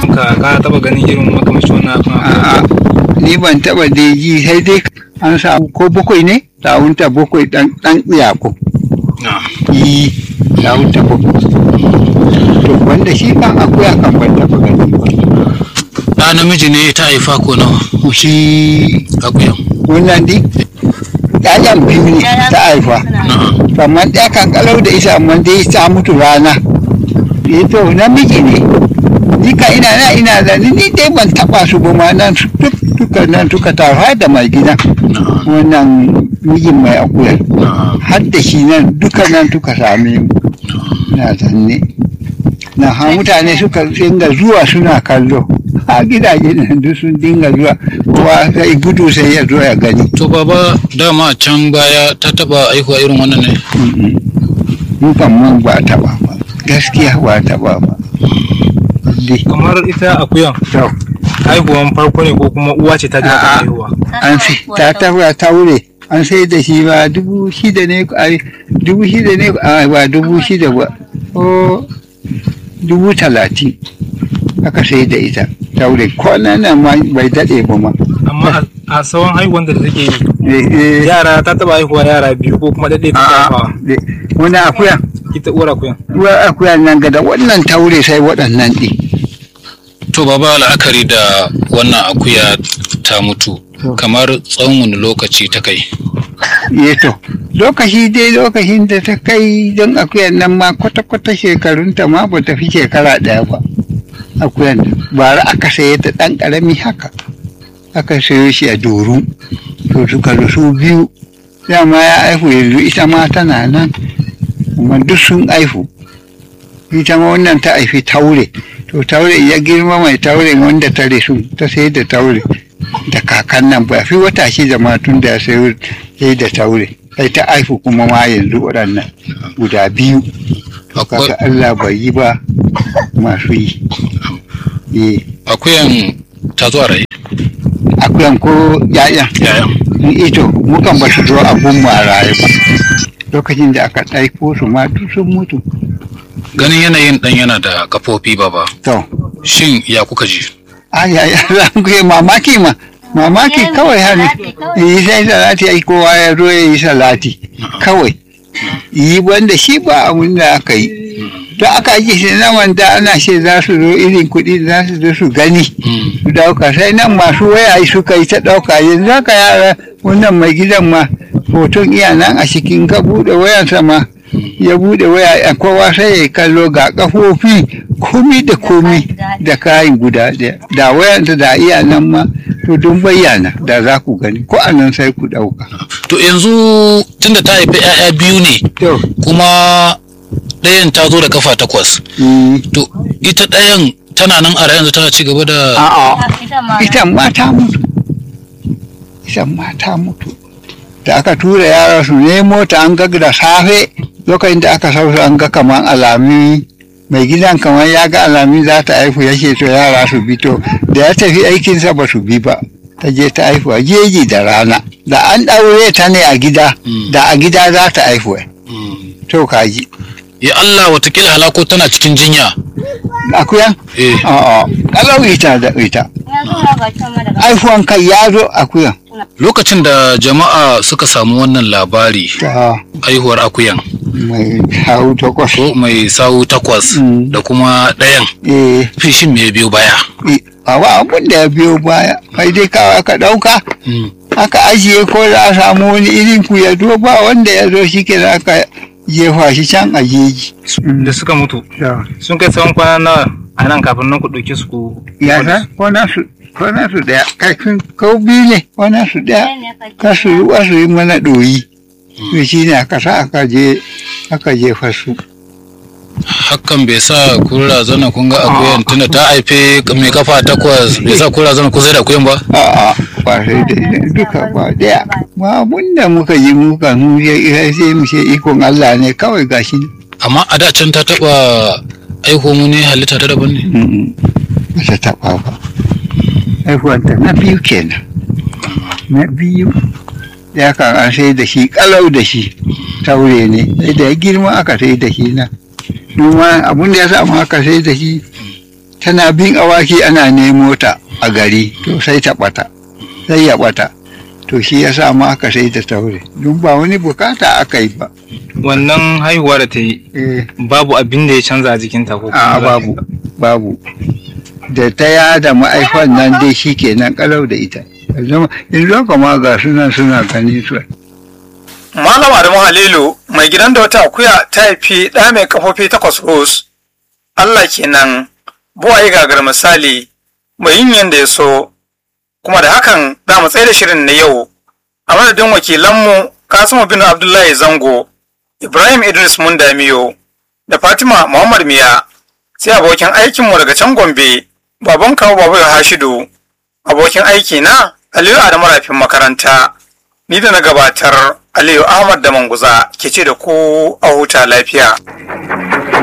ka ka taba ganin irin makamashi wannan abin a'a ni ban taba da ji sai dai an samu ko bakwai ne sawunta bakwai dan dan iyako na yi sawunta bakwai to wanda shi kan akuya kan ban taba gani ba ɗa namiji ne ta haifa ko nawa shi akuyan wannan di ƴaƴan biyu ne ta haifa na'am kamar ɗaya kan kalau da ita amma dai ta mutu rana eh to namiji ne ni ka ina na ina da ni ni dai ban taba su ba ma nan su duk duka nan suka tafa da mai gida na'am wannan mijin mai akuya na'am har da shi nan duka nan suka same mu na zanne na ha mutane suka dinga zuwa suna kallo a gidaje nan duk sun dinga zuwa kowa sai gudu sai ya zo ya gani to baba dama can baya ta taba aihuwa irin wannan ne Dukan man ba taɓa ba gaskiya ba taɓa ba dai kamar ita akuyan to haihuwan farko ne ko kuma uwa ce ta ji A'a. mata haihuwa an fi ta taɓa taure an sai da shi ba dubu shida ne ai dubu shida ne a ba dubu shida ba ko dubu talatin aka sai da ita taure kwanan nan ma bai daɗe ba ma amma a- a tsawon haihuwan da take yi Eh, eh, yara ta taba haihuwa yara biyu ko kuma daɗe ta a'a, haifawa eh, wani akuya ita uwar akuyan uwar akuya nan gada wannan taure sai waɗannan ɗin to baba la'akari da wannan akuya ta mutu To. kamar tsawon wani lokaci ta kai to lokaci dai lokacin da ta kai don akuyan nan ma kwata-kwata shekarunta ma ba ta fi shekara ɗaya ba akuyan nan bara aka saye ta ɗan ƙarami haka aka sayo shi a doru to suka zo su biyu dama ya aihu yanzu ita ma tana nan kuma duk sun aihu ita ma wannan ta aifi taure to taure ya girma mai taure wanda ta resu ta sai da taure da kakan nan ba fi wata shida ma tun da ya sayo sai da taure sai ta aihu kuma ma yanzu waɗannan guda biyu Akwai- kaka Allah bai yi ba masu yi eh akuyan ta zo a raye akuyan ko ya'yan yayan ito mukan ba su zo abun mu a raye ba lokacin da aka ɗaiko su ma duk sun mutu ganin yanayin dan yana da kafofi baba to shin ya kuka ji ai ai za ku yi mamaki ma mamaki kawai hannu yi sai salati ai kowa ya zo ya yi salati kawai yi wanda shi ba abin da aka yi to aka ake shi na wanda ana ce za su zo irin kuɗi za su zo su gani Hmm. su ɗauka sai nan masu waya suka yi ta ɗauka yanzu haka yara wannan mai gidan ma hoton iya nan a cikin ka buɗe wayansa ma ya buɗe waya a kowa sai ya kallo ga kafofi komi da komi da kayan guda ɗaya da wayansa da iya nan ma to don bayyana da za ku gani ko a nan sai ku ɗauka. to yanzu tunda ta haifi 'ya'ya biyu ne To, kuma ɗayan ta zo da kafa takwas mm, to ita ɗayan tana nan a yanzu tana ci gaba da a'a ita ma ta mutu ita ma ta mutu da aka tura yara su nemo ta an ga da safe lokacin da aka sausu an ga kaman alami mai gidan kamar ya ga alami za ta haifu ya ce to yara su bi to da ya tafi aikinsa ba su bi ba ta je ta haifu a jeji da rana da an ɗaure ta ne a gida Mm. da a gida za ta haifu Hmm. to kaji ya Allah watakila halako tana cikin jinya akuyan eh a'a kalau ita da ita haifuwan kai ya zo akuyan lokacin da jama'a suka samu wannan labari ta haihuwar akuyan mai hau takwas ko mai sawu takwas Mm. da kuma ɗayan eh fishin me biyo baya a ba abin da ya biyo baya kai dai kawai aka ɗauka Hmm. aka ajiye ko za a samu wani irin ku ya zo ba wanda ya zo shi ke aka jefa shi can a jeji da suka mutu sun kai tsawon kwana nawa a nan kafin nan ku ɗauke su ku ya sa ko nasu ko nasu ɗaya kai kun kau biyu ne ko nasu ɗaya ka su ruwa su yi mana ɗoyi to shi ne aka sa aka je aka jefa su hakan bai sa kun razana kun ga akuyan tunda ta haife mai kafa takwas bai sa kun razana kun sai da akuyan ba a'a ba sai da duka ba ɗaya ba abun da muka yi muka mu ya sai mu ce ikon Allah ne kawai gashi amma a da can ta taba aiko mu ne halitta ta daban ne Mm, ba ta taɓa ba haihuwanta na biyu kenan na biyu ya kan an sai da shi kalau da shi taure ne sai da ya girma aka sai da shi na kuma abin da ya samu aka sai da shi tana bin awaki ana nemo ta a gari to sai ta ɓata sai ya ɓata to shi ya sa ma aka sai ta taure don ba wani bukata aka yi ba wannan haihuwa da ta yi eh babu abin da ya canza a jikinta ko a kuma babu babu da ta yada ma'aifan nan dai shi kenan kalau da ita yanzu yanzu haka ma ga sunan suna gani su Malam Adamu Halilu mai gidan da wata akuya ta haifi ɗa mai kafofi takwas ros. Allah kenan buwaye gagar misali mai yin yadda ya so. Kuma da hakan za mu tsaye da shirin na yau. A madadin wakilanmu Kasimu bin Abdullahi Zango, Ibrahim Idris Mundamiyo, da Fatima Muhammad Miya, sai abokin aikinmu daga can Gombe, baban kawo babu Hashidu, abokin aiki na Aliyu Adamu Rafin makaranta. Ni da na gabatar Aliyu Ahmad da Manguza ke ce da ku a huta lafiya.